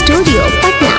studio Patna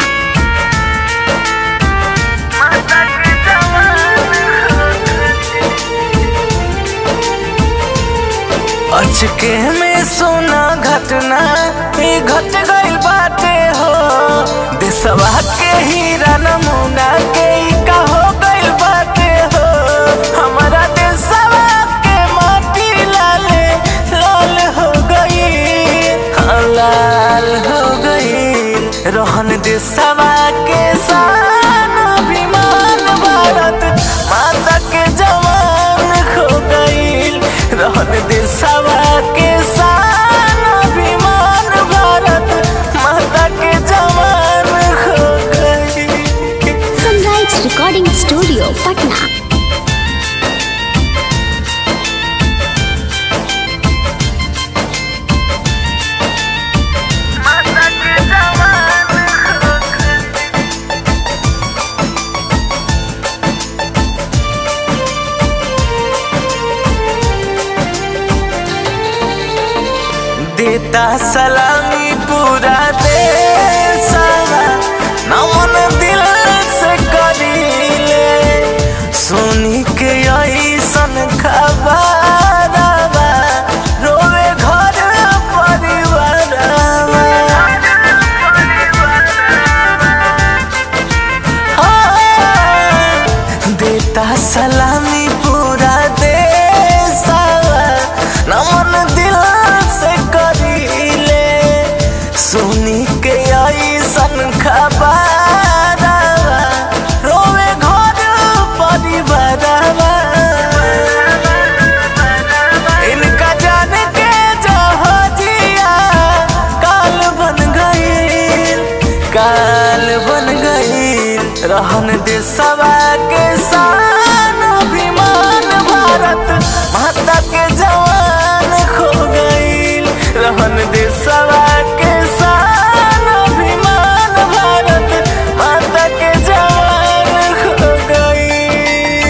अचके में सोना घटना ही घट गई बाटे हो देशवा के हीरा नमूना के ही का हो गई बाटे हो हमारा देशवा के माटी लाले लाल हो गई हाँ, लाल हो गई रोहन देशवा के शान अभिमान भारत माता के जवान खो गई रहन देशवा के शान अभिमान भारत माता के जवान खो गई सनराइज रिकॉर्डिंग स्टूडियो पटना माता के जवान खो गई देता सलामी पूरा देशवा नमन दिल से करीले सुनी के ऐसन खबरवा रोवे घर परिवारवा हाँ, देता सलामी पूरा देशवा नमन दिल से करीले सुनी के ऐसन खबरवा रोवे घर परिवारवा इनका जान के जहाजिया काल बन गई काल बन गई रहन देशवा के शान अभिमान भारत माता के जवान खो गई रहन देशवा के शान अभिमान भारत माता के जवान खो गई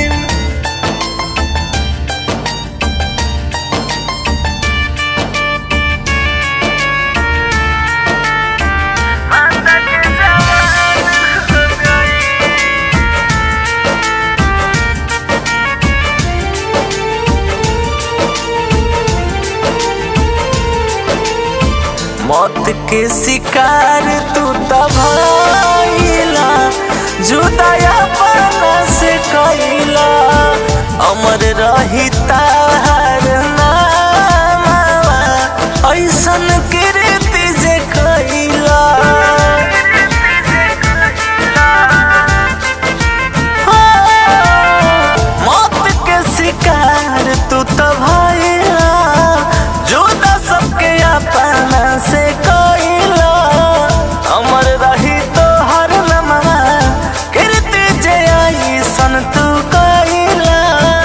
माता के जवान खो गई मौत के शिकार तू तबाइला जुदाया पाना से कैला अमर रही तार नामा ऐसन कीर्ति जे कैला मौत के शिकार तू तो भइला जुदा सबके अपना से कइला अमर रही तो हर लम्हा कीर्ति जे आई सन तू कइला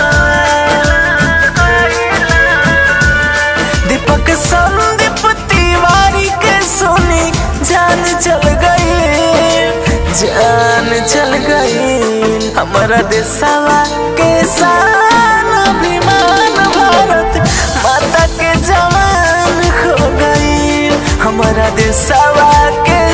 दीपक संदीप तिवारी के सुनी जान चल गई जान चल गई हमारा देशवा के शान अभिमान भारत माता के जवान खो गई हमारा देशवा के